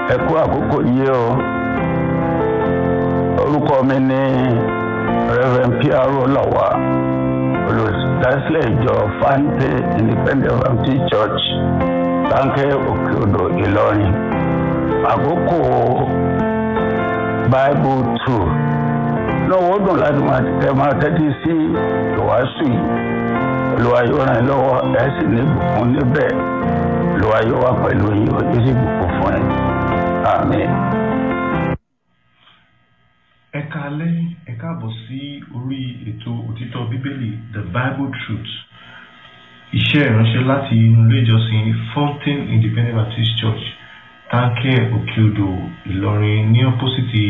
ẹ kú àkókò yìí o orúkọ mi ní reverend piaro lawa olùdásílẹ̀ ìjọ fante independent baptist church láńkẹ́ òkè odò ìlọrin àkókò bible two lọ́wọ́ dùn láti máa tẹ máa tẹ́tí sí ìwàásù yìí olúwa yóò ràn yín lọ́wọ́ ẹ̀ sì ní ìbùkún níbẹ̀ olúwa yóò wà pẹ̀lú yín ó sì bùkún fún yín àmín. ẹ káalẹ́ ẹ káàbọ̀ sí orí ètò òtítọ́ bíbélì the bible truth iṣẹ́ ìránṣẹ́ láti inú ilé ìjọsìn fountain independent baptist church táǹkẹ́ òkèodò ìlọrin ní ọ́pọ́sìtì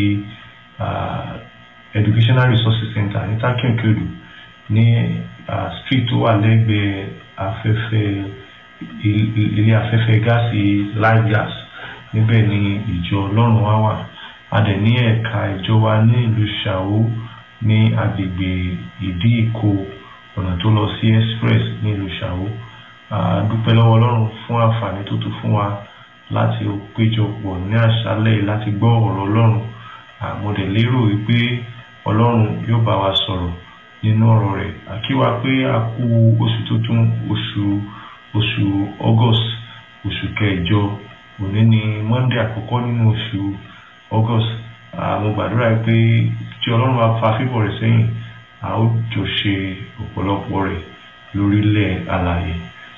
uh, educational resources center ní táǹkẹ́ òkèodò ní uh, street tó wà lẹ́gbẹ̀ẹ́ afẹ́fẹ́ ilé afẹ́fẹ́ gáàsì live gas níbẹ̀ ni ìjọ ọlọ́run wá wà a dẹ̀ ní ẹ̀ka ìjọ wa ní ìlú ṣàwó ní agbègbè ìdí ìkó ọ̀nà tó lọ sí express ní ìlú ṣàwó a dúpẹ́ lọ́wọ́ ọlọ́run fún àǹfààní tó tún fún wa láti péjọpọ̀ ní àṣálẹ̀ láti gbọ́ ọ̀rọ̀ ọlọ́run mo dẹ̀ lérò wípé ọlọ́run yóò bá wa sọ̀rọ̀ nínú ọ̀rọ̀ rẹ̀ àkíwá pé a kú oṣù tuntun oṣù oṣù august oṣù kẹjọ òní ni monday àkọ́kọ́ nínú oṣù august mo gbàdúrà pé tí ọlọ́run bá fa fífọ̀ rẹ̀ sẹ́yìn a ó jọ ṣe ọ̀pọ̀lọpọ̀ rẹ̀ lórílẹ̀ alààyè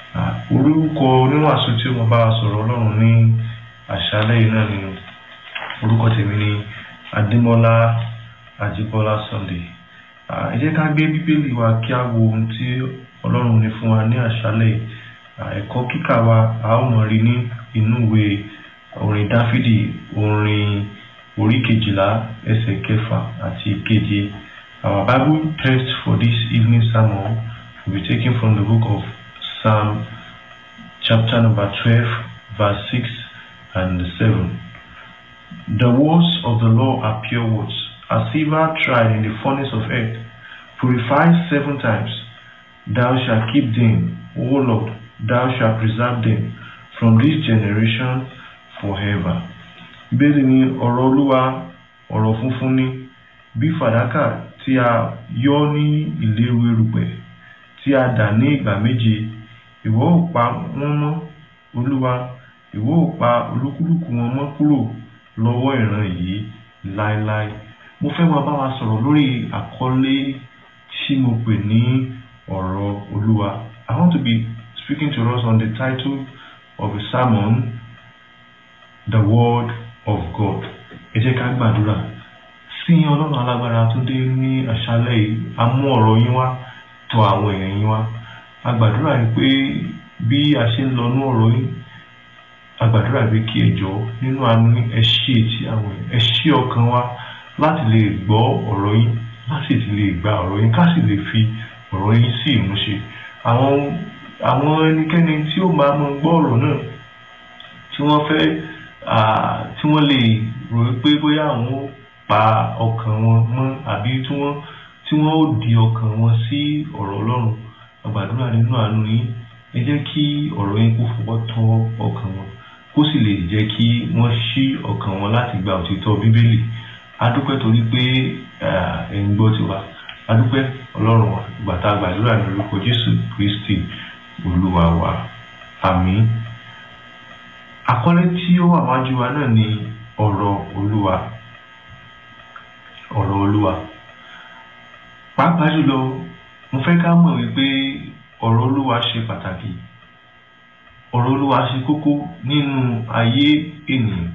orúkọ oníwàásù tí mo bá sọ̀rọ̀ ọlọ́run ní àṣálẹ́ yìí náà ni orúkọ tèmi ni adémọ́lá àjíbọ́lá sunday ẹ jẹ́ ká gbé bíbélì wa kí á wo ohun tí ọlọ́run ní fún wa ní àṣálẹ́ yìí ẹ̀kọ́ kíkà wa a ó mọ̀ rí ní inú ìwé orin dáfídì orin orí kejìlá ẹsẹ̀ kẹfà àti keje our bible text for this evening sermon will be taken from the book of psalm chapter number twelve verse six and seven the words of the law are pure words as silver tried in the furnace of earth purified seven times thou shalt keep them o lord thou shalt preserve them from this generation forever. Bẹ́ẹ̀ ni ọ̀rọ̀ Olúwa ọ̀rọ̀ funfun ni bí fàdákà tí a yọ́ ní ìléru erùpẹ̀ tí a dà ní ìgbà méje ìwọ ò pa wọ́n mọ́ Olúwa ìwọ ò pa olúkúlùkù wọn mọ́ kúrò lọ́wọ́ ìran yìí láéláé. Mo fẹ́ máa bá wa sọ̀rọ̀ lórí àkọlé tí mo pè ní ọ̀rọ̀ Olúwa. I want to be speaking to us on the title of a sermon, The Word of God. Ẹ jẹ́ ká gbàdúrà. Sí ọlọ́run alágbára tó dé ní àṣálẹ̀ yìí, a mú ọ̀rọ̀ yín wá tọ̀ àwọn èèyàn yín wá. A gbàdúrà yìí pé bí a ṣe ń lọ ní ọ̀rọ̀ yín, a gbàdúrà pé kí ẹ jọ̀ọ́ nínú àánú ẹ ṣí etí àwọn èèyàn, ẹ ṣí ọkàn wa láti lè gbọ́ ọ̀rọ̀ yín, láti lè gba ọ̀rọ̀ yín, ká sì lè fi ọ̀rọ̀ yín sí ìmúṣẹ. Àwọn àwọn ẹnikẹ́ni tí ó máa mọ gbọ́ ọ̀rọ̀ náà tí wọ́n fẹ́ tí wọ́n lè rò pé bóyá àwọn ó pa ọkàn wọn mọ́ àbí tí wọ́n tí wọ́n ó di ọkàn wọn sí ọ̀rọ̀ Ọlọ́run àgbàdúrà nínú àánú yín ẹ jẹ́ kí ọ̀rọ̀ yín kó fọwọ́ tọ́ ọkàn wọn kó sì lè jẹ́ kí wọ́n ṣí ọkàn wọn láti gba òtítọ́ Bíbélì adúpẹ́ torí pé ẹ̀ ń gbọ́ tiwa adúpẹ́ Ọlọ́run wa gbàtà àgbàdúrà ní orúkọ Jésù Kristi olúwa wa àmín àkọlé tí ó wà wájú wa náà ni ọ̀rọ̀ olúwa ọ̀rọ̀ olúwa pàápàá jùlọ mo fẹ́ ká mọ̀ wípé ọ̀rọ̀ olúwa ṣe pàtàkì ọ̀rọ̀ olúwa ṣe kókó nínú ayé ènìyàn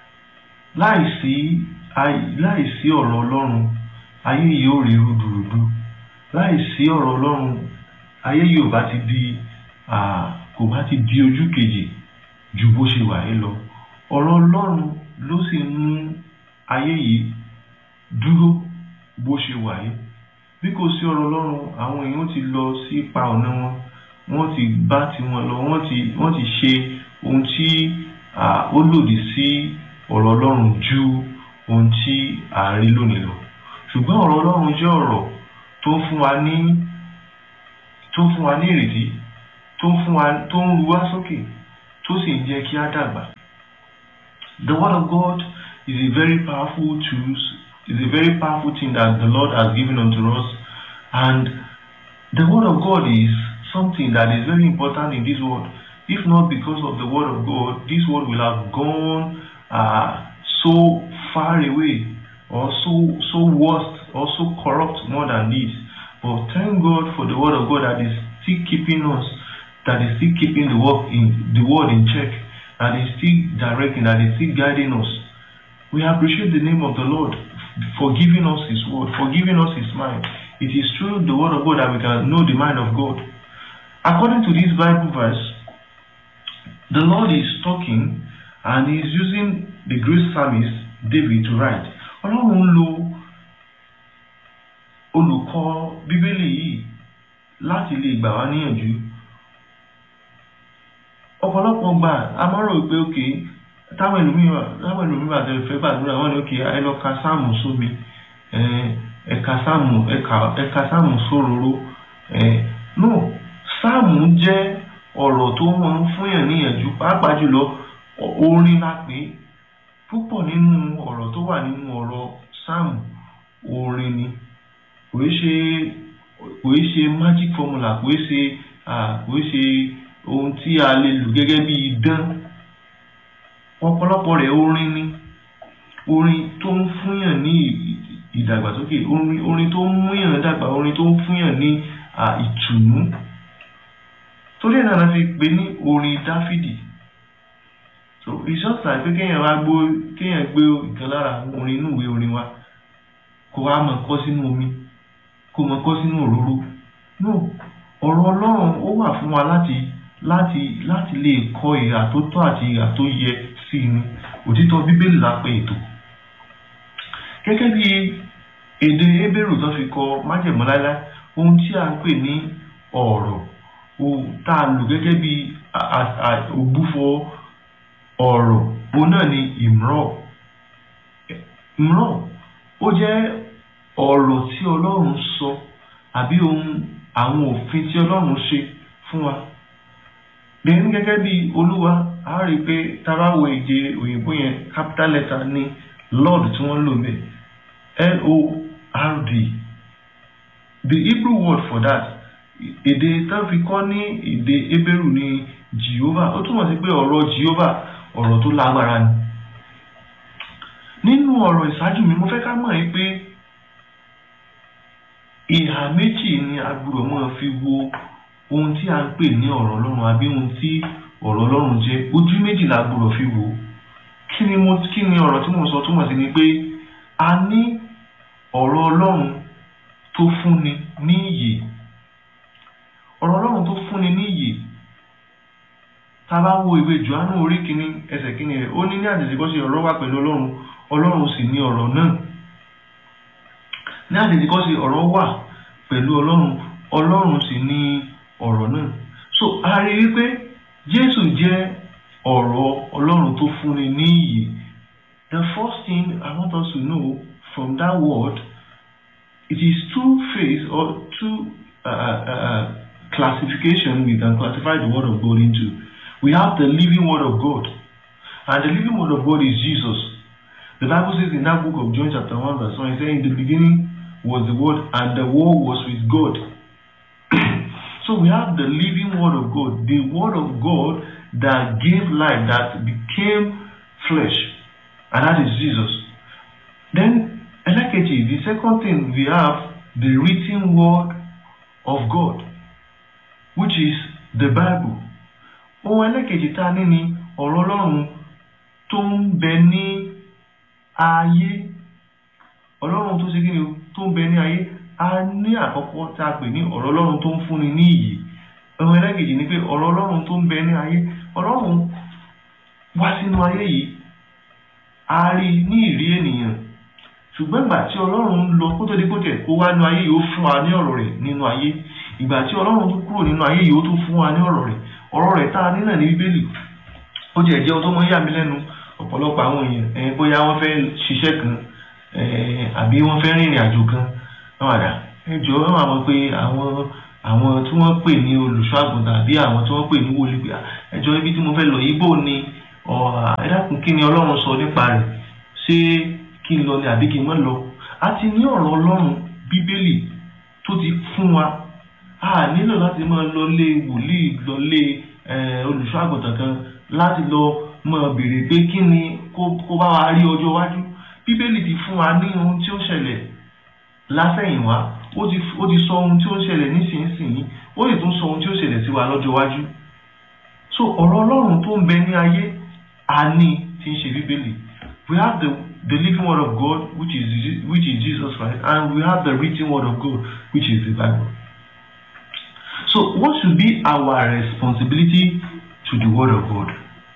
láìsí láìsí ọ̀rọ̀ ọlọ́run ayé yìí ó rí rúdurùdu láìsí ọ̀rọ̀ ọlọ́run ayé yìí ò bá ti di kò bá ti di ojú kejì ju bó ṣe wà yìí lọ ọ̀rọ̀ ọlọ́run ló sì mú ayé yìí dúró bó ṣe wà yìí bí kò sí ọ̀rọ̀ ọlọ́run àwọn èèyàn ti lọ sí ipa ọ̀nà wọn wọ́n ti bá tiwọn lọ wọ́n ti wọ́n ti ṣe ohun tí ó lòdì sí ọ̀rọ̀ ọlọ́run ju ohun tí à ń rí lónìí lọ ṣùgbọ́n ọ̀rọ̀ ọlọ́run jẹ́ ọ̀rọ̀ tó ń fún wa ní tó ń fún wa ní ìrètí tó ń fún wa tó ń ru wá sókè tó sì ń jẹ́ kí á dàgbà The Word of God is a very powerful tool, is a very powerful thing that the Lord has given unto us. And the Word of God is something that is very important in this world. If not because of the Word of God, this world will have gone uh, so far away or so so worst or so corrupt more than this. But thank God for the Word of God that is still keeping us, that is still keeping the work in the word in check, that is still directing, that is still guiding us. We appreciate the name of the Lord for giving us His word, for giving us His mind. It is through the word of God that we can know the mind of God. According to this Bible verse, the Lord is talking and He is using the great psalmist David to write. Ọlọ́run ń lo olùkọ́ Bíbélì yìí láti lè gbà wá níyànjú. Ọ̀pọ̀lọpọ̀ gbà a máa rò pé òkè táwọn ẹlòmíràn táwọn ẹlòmíràn àti ẹ̀fẹ́ gbàdúrà wọn ni òkè ẹ lọ ka sáàmù sómi ẹ̀ka sáàmù ẹ̀ka sáàmù sóróró. No, sáàmù jẹ́ ọ̀rọ̀ tó máa ń fúnyàn níyànjú pàápàá jùlọ orin la pè é púpọ̀ nínú ọ̀rọ̀ tó wà nínú ọ̀rọ̀ sáàmù orin ni kò í ṣe kò í ṣe magic formula kò í ṣe kò í ṣe ohun tí a lè lò gẹ́gẹ́ bí idán ọ̀pọ̀lọpọ̀ rẹ̀ orin ni orin tó ń fúnyàn ní ìdàgbàsókè orin orin tó ń múyàn dàgbà orin tó ń fúnyàn ní ìtùnú torí ẹ̀ náà la fi pè ní orin dáfídì so it's just like pé kéèyàn wá gbó kéèyàn gbé ìkan lára àwọn orin inú ìwé orin wa kó wá mọ̀ kọ́ sínú omi kó mọ̀ kọ́ sínú òróró no ọ̀rọ̀ ọlọ́run ó wà fún wa láti láti láti lè kọ́ ìhà tó tọ́ àti ìhà tó yẹ sí i ni òtítọ́ bíbélì la pè ètò gẹ́gẹ́ bí èdè Hébérù tó fi kọ májẹ̀mú láíláí ohun tí a ń pè ní ọ̀rọ̀ tá a lò gẹ́gẹ́ bí ògbúfọ̀ ọ̀rọ̀ òun náà ni ìmrọ̀ ìmrọ̀ ó jẹ́ ọ̀rọ̀ tí ọlọ́run sọ àbí ohun àwọn òfin tí ọlọ́run ṣe fún wa bẹ́ẹ̀ gẹ́gẹ́ bí olúwa a rí i pé tábàwọ̀ èdè òyìnbó yẹn capital letter ní lord tí wọ́n lò bẹ́ẹ̀ l-o-r-d the hebrew word for that èdè tó fi kọ́ ní èdè Hébérù ní Jehovah ó túmọ̀ sí pé ọ̀rọ̀ Jehovah ọ̀rọ̀ tó lágbára ni nínú ọ̀rọ̀ ìṣáájú mi mo fẹ́ ká mọ̀ yín pé ìhà méjì ni a gbọ́dọ̀ máa fi wo ohun tí a ń pè ní ọ̀rọ̀ Ọlọ́run àbí ohun tí ọ̀rọ̀ Ọlọ́run jẹ́ ojú méjì la gbọ́dọ̀ fi wò kí ni mo kí ni ọ̀rọ̀ tí mo sọ túmọ̀ sí ni pé a ní ọ̀rọ̀ Ọlọ́run tó fúnni ní ìyè ọ̀rọ̀ Ọlọ́run tó fúnni ní ìyè tá a bá wo ìwé Jòhánù orí kìíní ẹsẹ̀ kìíní rẹ̀ ó ní ní àtètèkọ́ṣe ọ̀rọ̀ wà pẹ̀lú Ọlọ́run Ọlọ́run sì ní ọ̀rọ̀ náà ní àtètèkọ́ṣe ọ̀rọ̀ wà pẹ̀lú Ọlọ́run Ọlọ́run sì ní ọ̀rọ̀ náà so a rí wípé Jésù jẹ́ ọ̀rọ̀ Ọlọ́run tó fúnni ní ìyè the first thing I want us to know from that word it is two phase or two uh, uh, classification we can classify the word of God into we have the living word of God and the living word of God is Jesus the Bible says in that book of John chapter 1 verse 1 it says in the beginning was the word and the word was with God so we have the living word of God the word of God that gave life that became flesh and that is Jesus then ẹlẹ́kejì the second thing we have the written word of God which is the Bible ohun ẹlẹ́kejì tá a ní ni ọ̀rọ̀ Ọlọ́run tó ń bẹ ní ayé Ọlọ́run tó ṣe kí ni tó ń bẹ ní ayé a ní àkọ́kọ́ tá a pè ní ọ̀rọ̀ Ọlọ́run tó ń fúnni ní ìyè ohun ẹlẹ́kejì ni pé ọ̀rọ̀ Ọlọ́run tó ń bẹ ní ayé Ọlọ́run wá sínú ayé yìí a rí ní ìrí ènìyàn ṣùgbọ́n ìgbà tí Ọlọ́run lọ kó tó di kó tẹ̀ kó wá nínú ayé yìí ó fún wa ní ọ̀rọ̀ rẹ̀ nínú ayé ìgbà tí ọlọ́run tó kúrò nínú ayé yìí ó tún fún wa ní ọ̀rọ̀ rẹ̀ ọ̀rọ̀ rẹ̀ tá a ní náà ní bíbélì ó jẹ́ jẹ́ ohun tó mọ́ yà mí lẹ́nu ọ̀pọ̀lọpọ̀ àwọn èèyàn ẹ̀ bóyá wọ́n fẹ́ ṣiṣẹ́ kan àbí wọ́n fẹ́ rìnrìn àjò kan wọ́n àdá ẹ jọ ẹ máa mọ̀ pé àwọn àwọn tí wọ́n pè ní olùṣọ́ àgùntàn àbí àwọn tí wọ́n pè ní wòlíì ẹ jọ ibi tí mo fẹ́ lọ yìí bò ni ẹ dákun kí ni ọlọ́run sọ nípa rẹ̀ ṣé kí n lọ ni àbí kí n má lọ a ti ní ọ̀rọ̀ ọlọ́run bíbélì tó ti fún wa a nílò láti máa lọ lé wòlíì lọ lé olùṣọ́ àgùntàn kan láti lọ máa béèrè pé kí ni kó bá wa rí ọjọ́ iwájú bíbélì ti fún wa ní ohun tí ó ṣẹlẹ̀ lásẹ̀yìnwá ó ti ó ti sọ ohun tí ó ń ṣẹlẹ̀ nísinsìnyí ó sì tún sọ ohun tí ó ṣẹlẹ̀ sí wa lọ́jọ́ iwájú so ọ̀rọ̀ ọlọ́run tó ń bẹ ní ayé a ní tí ń ṣe bíbélì we have the the living word of God which is which is Jesus Christ and we have the written word of God which is the Bible so what should be our responsibility to the word of God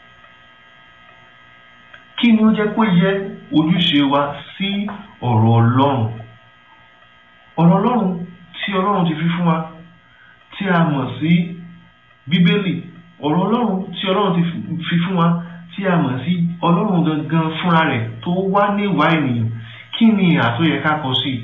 kí ni ó jẹ́ kó yẹ ojúṣe wa sí ọ̀rọ̀ ọlọ́run ọ̀rọ̀ ọlọ́run tí ọlọ́run ti fi fún wa tí a mọ̀ sí bíbélì ọ̀rọ̀ ọlọ́run tí ọlọ́run ti fi fún wa tí a mọ̀ sí ọlọ́run gangan fúnra rẹ̀ tó wá ní ìwà ènìyàn kí ni ìhà tó yẹ ká kọ sí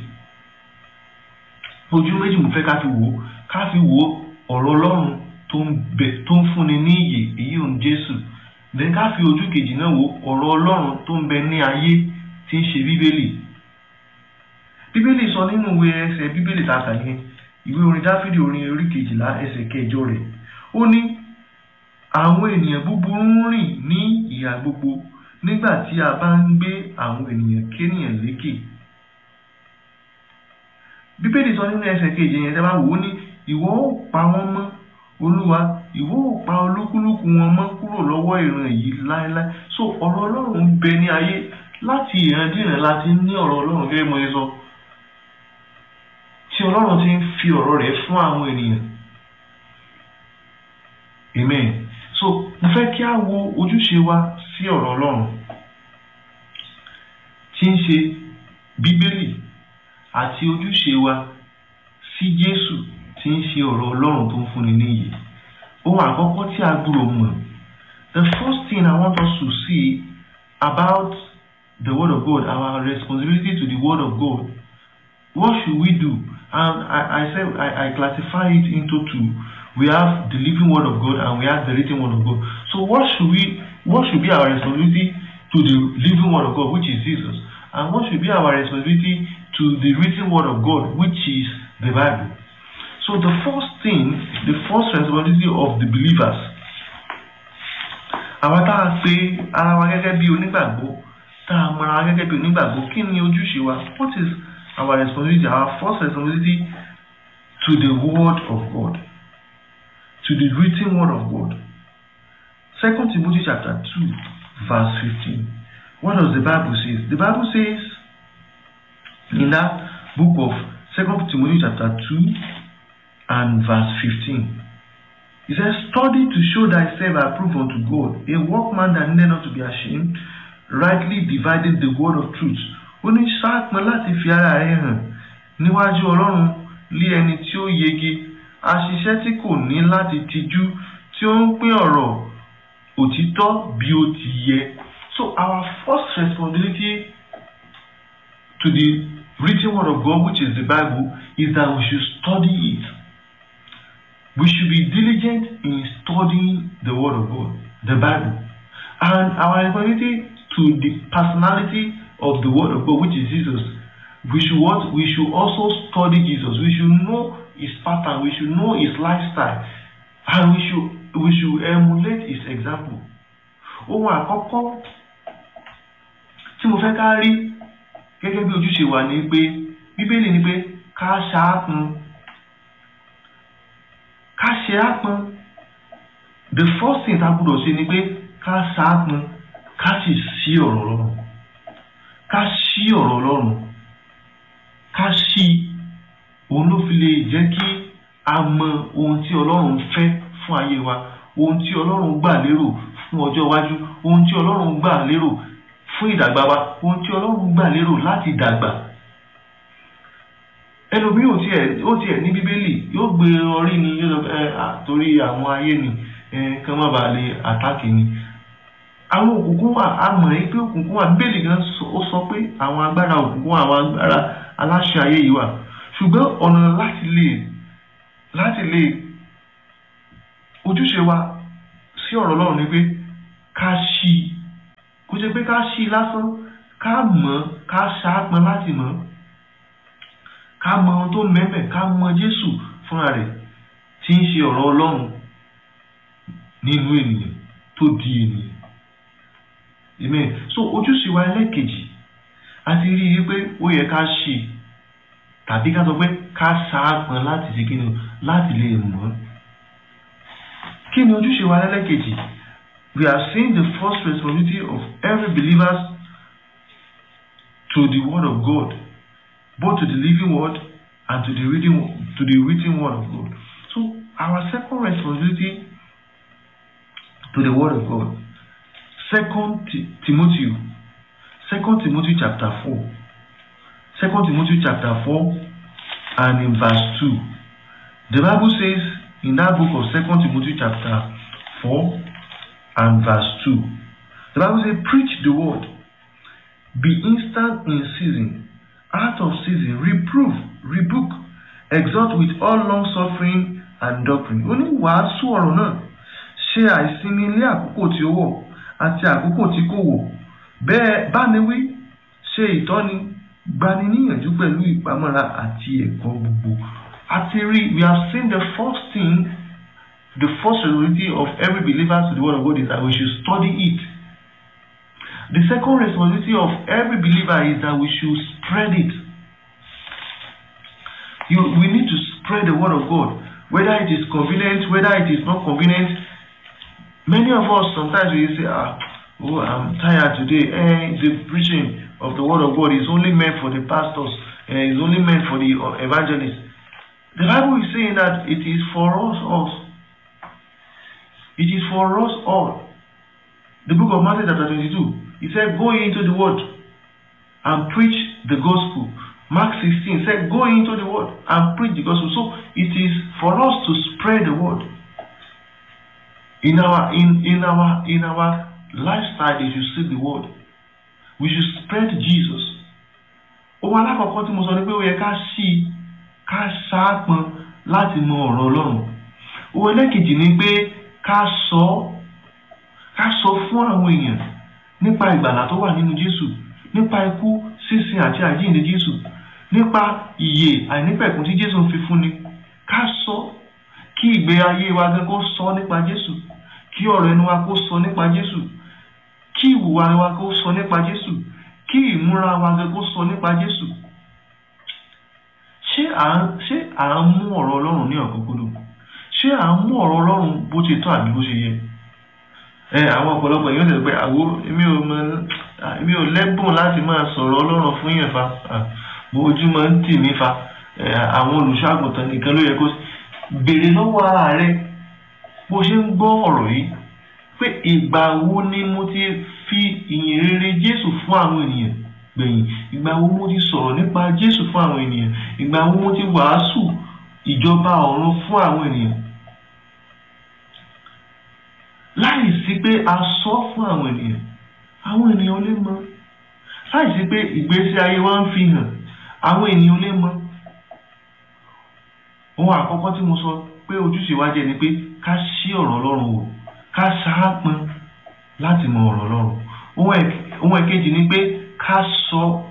ojú méjì mo fẹ́ ká fi wò ó ká fi wò ó ọ̀rọ̀ ọlọ́run tó ń fúnni ní ìyè èyí òun jésù then ká fi ojú kejì náà wò ọ̀rọ̀ ọlọ́run tó ń bẹ ní ayé tí ń ṣe bíbélì bíbélì sọ nínú ìwé ẹsẹ̀ bíbélì tá a kà yẹn ìwé orin dáfídì orin orí kejìlá ẹsẹ̀ kẹjọ rẹ̀ ó ní àwọn ènìyàn búburú ń rìn ní ìhà gbogbo nígbà tí a bá ń gbé àwọn ènìyàn kéèyàn lékè bíbélì sọ nínú ẹsẹ̀ kejì yẹn tẹ́ bá wò ó ní ìwọ ó pa wọ́n mọ́ olúwa ìwọ ò pa olúkúlùkù wọn mọ́ kúrò lọ́wọ́ ìran yìí láéláé so ọ̀rọ̀ ọlọ́run ń bẹ ní ayé láti ìrandíran láti ní ọ̀rọ̀ ọlọ́run gẹ́gẹ́ mo ṣe sọ tí ọlọ́run ti ń fi ọ̀rọ̀ rẹ̀ fún àwọn ènìyàn amen so mo fẹ́ kí a wo ojúṣe wa sí ọ̀rọ̀ ọlọ́run tí ń ṣe bíbélì àti ojúṣe wa sí jésù tí ń ṣe ọ̀rọ̀ ọlọ́run tó ń fúnni níyì ohun àkọ́kọ́ tí a gbúrò mọ̀ the first thing I want us to see about the word of God our responsibility to the word of God what should we do and I I say I I classify it into two we have the living word of God and we have the written word of God so what should we what should be our responsibility to the living word of God which is Jesus and what should be our responsibility to the written word of God which is the Bible So the first thing, the first responsibility of the believers, àwọn tá a pe ara wa gẹ́gẹ́ bí onígbàgbọ́ tá a mọ ara wa gẹ́gẹ́ bí onígbàgbọ́ kí ni ojúṣe wa? What is our responsibility? Our first responsibility to the word of God, to the written word of God. Second Timothy chapter two, verse fifteen. What does the Bible say? The Bible says in that book of Second Timothy chapter two. and verse 15. He says, Study to show thyself approved unto God, a workman that needed not to be ashamed, rightly divided the word of truth. Ó ní sáàpọn láti fi ara rẹ̀ hàn níwájú Ọlọ́run lé ẹni tí ó yege, aṣiṣẹ́ tí kò ní láti tijú, tí ó ń pín ọ̀rọ̀ òtítọ́ bí ó ti yẹ. So our first responsibility to the written word of God, which is the Bible, is that we should study it. We should be diligent in studying the Word of God, the Bible. And our responsibility to the personality of the Word of God, which is Jesus, we should what? We should also study Jesus. We should know his pattern. We should know his lifestyle. And we should we should emulate his example. Ohun àkọ́kọ́ tí mo fẹ́ ká rí gẹ́gẹ́ bí ojúṣe wa ni pé Bíbélì ni pé ká ṣaápọn ká ṣe ápọn the first thing tá a gbọ́dọ̀ ṣe ni pé ká ṣaápọn ká sì ṣí ọ̀rọ̀ Ọlọ́run ká ṣí ọ̀rọ̀ Ọlọ́run ká ṣí òun ló fi lè jẹ́ kí a mọ ohun tí Ọlọ́run fẹ́ fún ayé wa ohun tí Ọlọ́run gbà lérò fún ọjọ́ iwájú ohun tí Ọlọ́run gbà lérò fún ìdàgbà wa ohun tí Ọlọ́run gbà lérò láti dàgbà ẹlòmíì ò tiẹ̀ ó tiẹ̀ ní bíbélì yóò gbé orí ni yóò lọ ẹ àtòrí àwọn ayé ni ẹ kán má bàa lè àtàkì ni àwọn òkùnkùn wà á mọ̀ ẹ́ pé òkùnkùn wà bíbélì gan ó sọ pé àwọn agbára òkùnkùn àwọn agbára aláṣẹ ayé yìí wà ṣùgbọ́n ọ̀nà láti lè láti lè ojúṣe wa sí ọ̀rọ̀ Ọlọ́run ni pé ká ṣí i kó ṣe pé ká ṣí i lásán ká mọ̀ ká ṣàápọn láti mọ̀ ká mọ ohun tó mẹ́mẹ́ ká mọ Jésù fúnra rẹ̀ tí ń ṣe ọ̀rọ̀ Ọlọ́run nínú ènìyàn tó di ènìyàn amen so ojúṣe wa ẹlẹ́kejì a ti rí i pé ó yẹ ká ṣe tàbí ká sọ pé ká ṣàápọn láti ṣe kíni láti lè mọ̀ kí ni ojúṣe wa ẹlẹ́kejì we have seen the first responsibility of every believer to the word of God both to the living word and to the reading to the written word of God so our second responsibility to the word of God second Timothy second Timothy chapter four second Timothy chapter four and in verse two the Bible says in that book of second Timothy chapter four and verse two the Bible says preach the word be instant in season out of season reprove rebuke exhort with all long suffering and doctrine ó ní wàásù ọ̀rọ̀ náà ṣe àìsinmi ilé àkókò tí ó wọ̀ àti àkókò tí kò wọ̀ bẹ́ẹ̀ báni wí ṣe ìtọ́ni gbani níyànjú pẹ̀lú ìpamọ́ra àti ẹ̀kọ́ gbogbo àti rí we have seen the first thing the first responsibility of every believer to the word of God is that we should study it the second responsibility of every believer is that we should spread it you we need to spread the word of God whether it is convenient whether it is not convenient many of us sometimes we say ah oh i'm tired today eh the preaching of the word of god is only meant for the pastors eh is only meant for the uh, evangelists the bible is saying that it is for us all it is for us all the book of matthew chapter twenty-two he said go into the word and preach the gospel mark sixteen said go into the word and preach the gospel so it is for us to spread the word in our in in our in our lifestyle they should see the word we should spread Jesus ohun alákọ̀ọ́kọ́ tí mo sọ ni pé ó yẹ ká ṣí ká ṣáàpọn láti mọ ọ̀rọ̀ Ọlọ́run ohun ẹlẹ́kejì ni pé ká sọ ká sọ fún àwọn èèyàn nípa ìgbàlà tó wà nínú Jésù nípa ikú sísin àti àjíǹde Jésù nípa ìyè àìnípẹ̀kun tí Jésù fi fúnni ká sọ kí ìgbé ayé wa gan kó sọ nípa Jésù kí ọ̀rọ̀ ẹnu wa kó sọ nípa Jésù kí ìwùwà wa kó sọ nípa Jésù kí ìmúra wa gan kó sọ nípa Jésù ṣé à ń ṣé à ń mú ọ̀rọ̀ Ọlọ́run ní ọ̀kúnkúndùn ṣé à ń mú ọ̀rọ̀ Ọlọ́run bó ti tọ́ àbí bó ṣe yẹ ẹ àwọn ọ̀pọ̀lọpọ̀ èèyàn tẹ̀lé pé àwo èmi ò mọ èmi ò lẹ́bùn láti máa sọ̀rọ̀ Ọlọ́run fún yẹn fa bó ojú máa ń tì mí fa àwọn olùṣọ́ àgùntàn nìkan ló yẹ kó béèrè lọ́wọ́ ara rẹ bó ṣe ń gbọ́ ọ̀rọ̀ yìí pé ìgbà wo ni mo ti fi ìyìn rere Jésù fún àwọn ènìyàn gbẹ̀yìn ìgbà wo mo ti sọ̀rọ̀ nípa Jésù fún àwọn ènìyàn ìgbà wo mo ti wàásù ìjọba ọ̀run fún àwọn ènìyàn láì sí pé a sọ fún àwọn ènìyàn àwọn ènìyàn lè mọ̀ láì sí pé ìgbésí ayé wa ń fi hàn àwọn ènìyàn lè mọ̀ ohun àkọ́kọ́ tí mo sọ pé ojúṣe wa jẹ́ ni pé ká ṣí ọ̀rọ̀ Ọlọ́run wò ká ṣáápọn láti mọ ọ̀rọ̀ Ọlọ́run ohun ẹ̀kejì ni pé ká sọ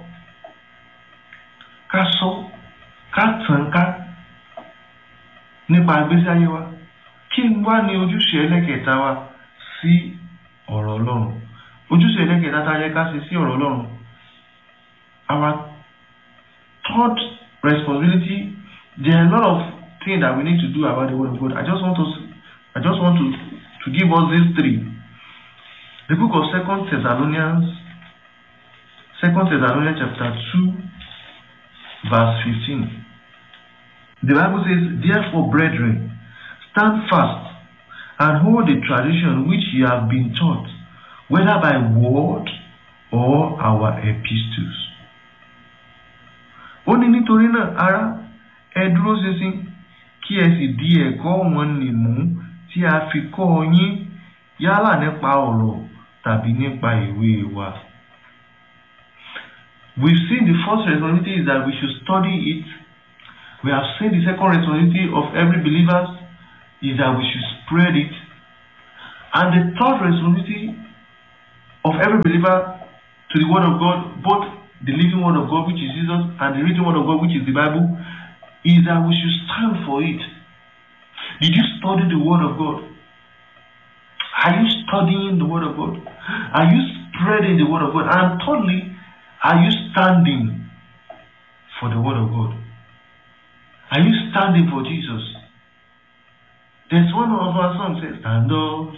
ká sọ ká tàn ká nípa ìgbésí ayé wa kí n wá ní ojúṣe ẹlẹ́kẹta wa sí ọ̀rọ̀ Ọlọ́run ojúṣe ẹlẹ́kẹta tá a yẹ ká ṣe sí ọ̀rọ̀ Ọlọ́run our third responsibility there are a lot of things that we need to do about the word of God I just want to I just want to to give us these three the book of Second Thessalonians Second Thessalonians chapter two verse fifteen the Bible says therefore brethren stand fast and hold the tradition which ye have been taught whether by word or our epistles. ó ní nítorí náà ará ẹ dúró ṣinṣin kí ẹ sì di ẹ̀kọ́ wọn nì mú tí a fi kọ́ ọ yín yálà nípa ọ̀rọ̀ tàbí nípa ìwé wa. We've seen the first responsibility is that we should study it. We have seen the second responsibility of every believer is that we should spread it. And the third responsibility of every believer to the Word of God, both the living Word of God, which is Jesus, and the written Word of God, which is the Bible, is that we should stand for it. Did you study the Word of God? Are you studying the Word of God? Are you spreading the Word of God? And thirdly, are you standing for the Word of God? Are you standing for Jesus? There's one of our songs says, Stand up,